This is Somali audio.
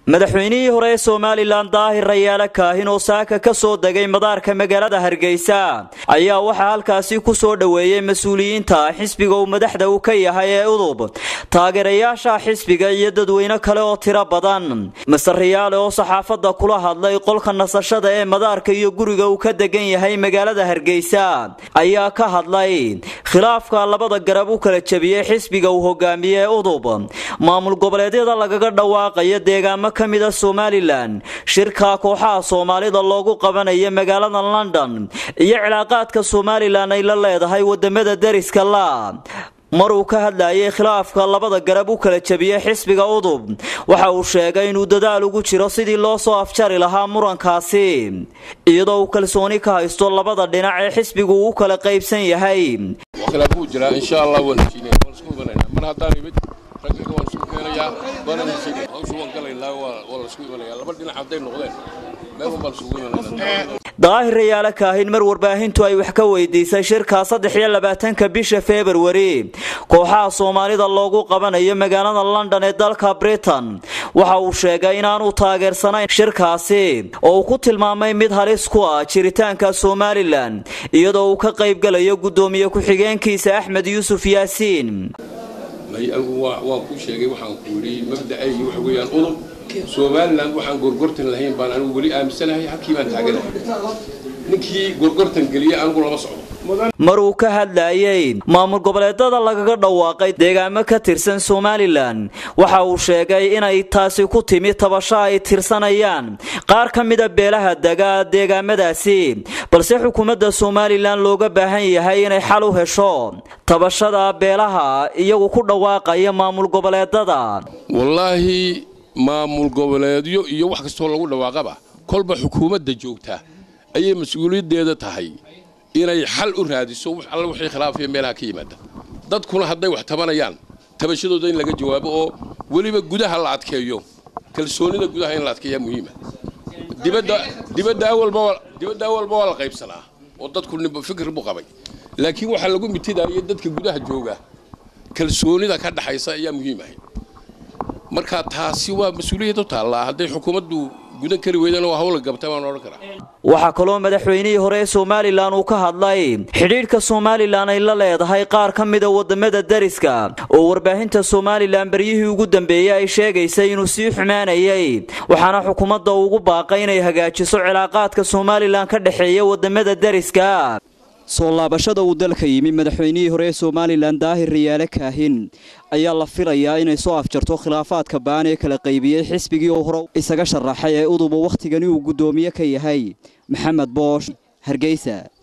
madaxweynihii hore ee somalilan daahir rayaale kaahin oo saaka ka soo degay madaarka magaalada hargeysa ayaa waxaa halkaasi ku soo dhoweeyey mas-uuliyiinta xisbiga uu madaxda u ka yahay ee udub taageerayaasha xisbiga iyo dadweyne kale oo tiro badan master rayaale oo saxaafadda kula hadlay qolka nasashada ee madaarka iyo guriga uu ka degan yahay magaalada hargeysa ayaa ka hadlay khilaafka labada garab u kala jebiyey xisbiga uu hogaamiye ee udub maamul goboleedyada lagaga dhawaaqaya deegaamo ka mida somalilan shirka kooxaha soomaalida loogu qabanayo magaalada london iyo cilaaqaadka somalilan ay la leedahay wadamada deriska la mar uu ka hadlayay khilaafka labada garab u kala jebiyey xisbiga udub waxa uu sheegay inuu dadaal ugu jiro sidii loo soo afjari lahaa murankaasi iyadoo uu kalsooni ka haysto labada dhinac ee xisbigu uu u kala qaybsan yahay daahir rayaale kaahin mar warbaahintu ay wax ka weydiisay shirka saddex iyo labaatanka bisha februari kooxaha soomaalida loogu qabanayo magaalada london ee dalka britain waxa uu sheegay inaanu taageersanayn shirkaasi oo uu ku tilmaamay mid halis ku ah jiritaanka somalilan iyadoo uu ka qaybgalayo guddoomiye ku-xigeenkiisa axmed yuusuf yaasiin waan ku sheegay waxaan ku yidhi mabda'aygi waxa weeyaan udub somalilan waxaan gorgortan lahayn baan anigu weli aaminsanahay halkii baan taaganahay ninkii gorgortan geliya anigu lama socdo mar uu ka hadlayay maamul goboleedada lagaga dhawaaqay deegaamo ka tirsan somalilan waxa uu sheegay inay taasi ku timi tabasho ay tirsanayaan qaar ka mida beelaha dega deegaamadaasi balse xukuumadda somalilan looga baahan yahay inay xal u hesho tabashada beelaha iyagu ku dhawaaqaya maamul goboleedada wallaahi maamul goboleedyo iyo wax kastoo lagu dhawaaqaba kolba xukuumadda joogta ayay mas-uuliyaddeeda tahay inay xal u raadiso alla wixii khilaafaya meelaha ka yimaada dadkuna hadday wax tabanayaan tabashadooda in laga jawaabo oo weliba gudaha la adkeeyo kalsoonida gudaha in la adkeeyaa muhiima dibadda awalba waa la qaybsanaa oo dadku fikir buu qabay laakiin waxaa lagu mitidaya dadka gudaha jooga kalsoonida ka dhaxaysa ayaa muhiim ahay marka taasi waa mas-uuliyad u taallaa hadday xukuumaddu gudan kari weydana waa hawla gabta baan odhan karaa waxaa kaloo madaxweynihii hore ee somalilan uu ka hadlay xidhiidhka somalilan ay la leedahay qaar ka mida wadamada deriska oo warbaahinta somalilan beryihii ugu dambeeyey ay sheegaysay inuu sii xumaanayay waxaana xukuumadda ugu baaqay inay hagaajiso cilaaqaadka somalilan ka dhexeeya wadamada deriska soo laabashada uu dalka yimi madaxweynihii hore ee somalilan daahir rayaale kaahin ayaa la filayaa inay soo afjarto khilaafaadka baan ee kala qaybiyey xisbigii oo hore isaga sharaxay ee uduba wakhtigani uu guddoomiye ka yahay maxamed boosh hargeysa